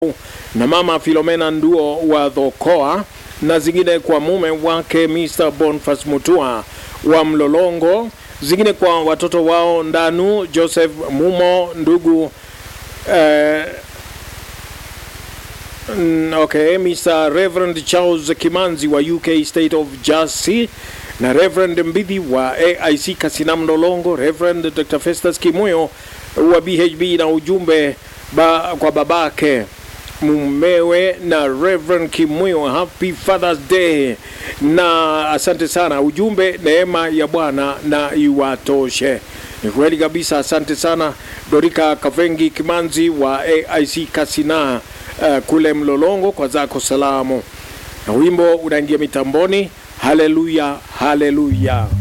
na mama Filomena Nduo wa Dhokoa na zingine kwa mume wake Mr. Boniface Mutua wa Mlolongo, zingine kwa watoto wao Ndanu Joseph Mumo, ndugu eh, mm, okay, Mr. Reverend Charles Kimanzi wa UK State of Jersey na Reverend Mbidhi wa AIC Kasina Mlolongo, Reverend Dr. Festus Kimuyo wa BHB na ujumbe ba, kwa babake mumewe na Reverend Kimuyo, happy Father's Day, na asante sana. Ujumbe neema ya Bwana na iwatoshe. Ni kweli kabisa, asante sana Dorika Kavengi Kimanzi wa AIC Kasina uh, kule Mlolongo kwa zako salamu, na wimbo unaingia mitamboni. Haleluya, haleluya.